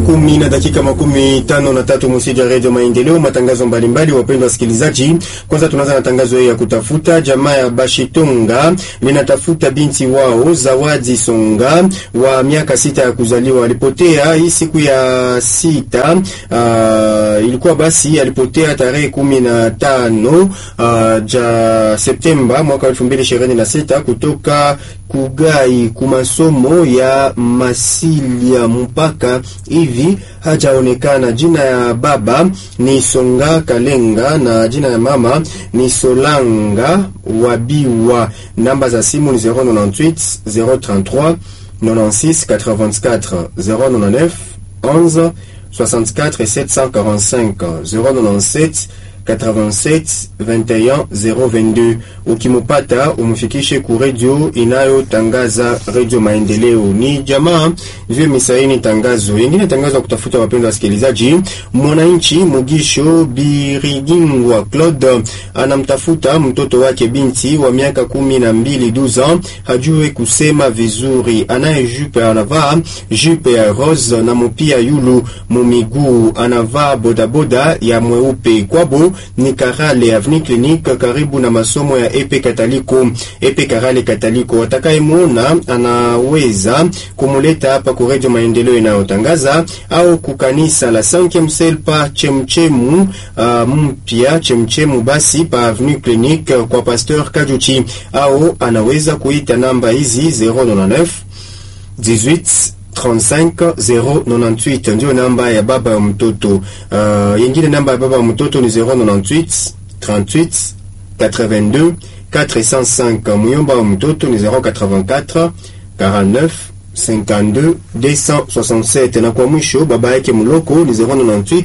kumi na dakika makumi tano na tatu musiji ya redio Maendeleo, matangazo mbalimbali. Wapendwa wasikilizaji, kwanza tunaanza na tangazo ya kutafuta. Jamaa ya Bashitonga linatafuta binti wao Zawadi Songa wa miaka sita ya kuzaliwa, alipotea hii siku ya sita. Uh, ilikuwa basi alipotea tarehe kumi na tano uh, ja Septemba mwaka elfu mbili ishirini na sita kutoka Kugai kumasomo ya Masilia mpaka hivi hajaonekana. Jina ya baba ni Songa Kalenga na jina ya mama ni Solanga Wabiwa. Namba za simu ni 098 033 96 84 099 11 64 745 097 87 21 022. Ukimupata umfikishe ku redio inayotangaza redio Maendeleo. Ni jamaa vile misaini tangazo yengine tangazo ya kutafuta wapendwa wasikilizaji. Mwananchi Mugisho Birigingwa Claude anamtafuta mtoto wake binti wa miaka kumi na mbili duza, hajue kusema vizuri, anaye jupe anavaa jupe ya rose na mupia yulu mumiguu, anavaa bodaboda ya mweupe kwabo ni Karale Avenue Clinique karibu na masomo ya Epe Kataliko. Epe Karale Kataliko, atakayemwona anaweza kumuleta hapa ku Radio Maendeleo inayotangaza au kukanisa la 5e Selpa Chemchemu uh, mpya Chemchemu, basi pa Avenue Clinique kwa Pasteur Kajuchi, au anaweza kuita namba hizi 099 18 35 098 ndio namba ya baba ya mtoto. Uh, yengine namba ya baba ya mtoto ni 098 38 82 405. Muyomba wa mtoto ni 084 49 52 267, na kwa mwisho baba yake mloko ni 098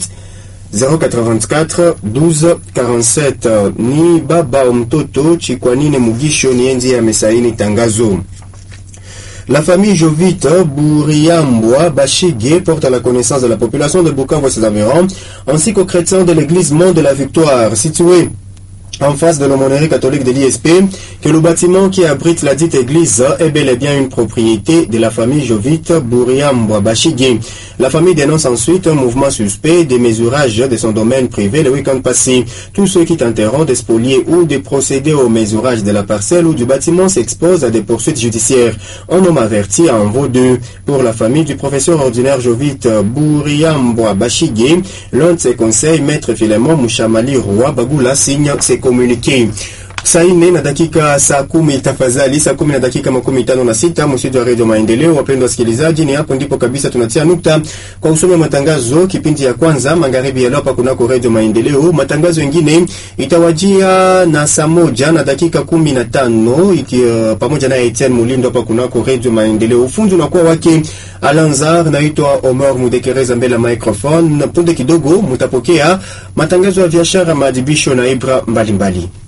084 12 47. Ni baba wa mtoto Chikwanine Mugisho ni enzi amesaini tangazo. La famille Jovite Bouriambois Bachigué porte à la connaissance de la population de Bukavu et ses environs, ainsi qu'aux chrétiens de l'église Mont de la Victoire, située en face de l'aumônerie catholique de l'ISP, que le bâtiment qui abrite la dite église est bel et bien une propriété de la famille Jovite Bouriambois Bachigué. La famille dénonce ensuite un mouvement suspect des mesurages de son domaine privé le week-end passé. Tous ceux qui tenteront de spolier ou de procéder au mesurage de la parcelle ou du bâtiment s'exposent à des poursuites judiciaires. Un homme averti en vaut deux. Pour la famille du professeur ordinaire Jovite Bouriambois Bachigué, l'un de ses conseils, maître Philemon Mouchamali Roi Bagula, signe ses communiqués. Saa nne na dakika saa kumi tafadhali, saa kumi na dakika makumi tano na sita msitu wa redio Maendeleo. Wapendwa wasikilizaji, ni hapo ndipo kabisa tunatia nukta kwa usomi wa matangazo kipindi ya kwanza magharibi ya leo hapa kunako redio Maendeleo. Matangazo mengine itawajia na saa moja na dakika kumi na tano iki, uh, pamoja na Etienne Mulindo hapa kunako redio Maendeleo. Ufunzi unakuwa wake Alanzar, naitwa Omar Mudekereza mbele ya microphone. Punde kidogo mutapokea matangazo ya biashara, maadhibisho na ibra mbalimbali mbali.